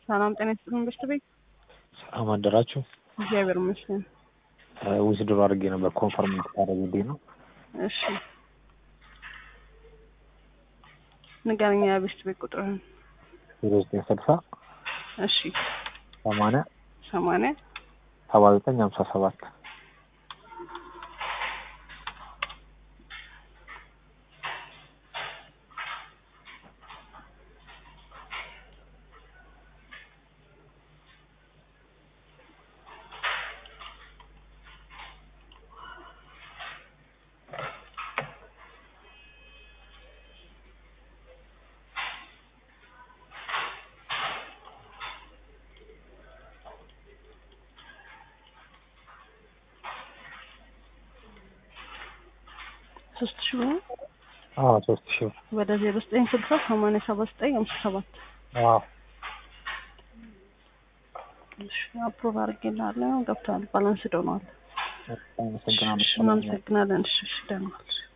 ሰላም ጤና ይስጥልን በሽት ቤት ሰላም አደራችሁ። እግዚአብሔር ይመስገን። ዊዝድሮ አድርጌ ነበር ኮንፈርም እንድታደርጉልኝ ነው። እሺ ንገረኛ የበሽት ቤት ቁጥርህን። ዜሮ ዘጠኝ ስልሳ እሺ ሰማንያ ሰማንያ ሰባ ዘጠኝ ሀምሳ ሰባት ሶስት ሺህ ብር ነው። አዎ ሶስት ሺህ ብር ወደ ዜሮ ዘጠኝ ስልሳ ሰማንያ ሰባ ዘጠኝ ሀምሳ ሰባት አዎ እሺ አፕሮቭ አድርጌልሃለሁ። ገብተዋል። ባላንስ ዶነዋል። አመሰግናለሁ። እናመሰግናለን። እሺ እሺ ደህና ዋል።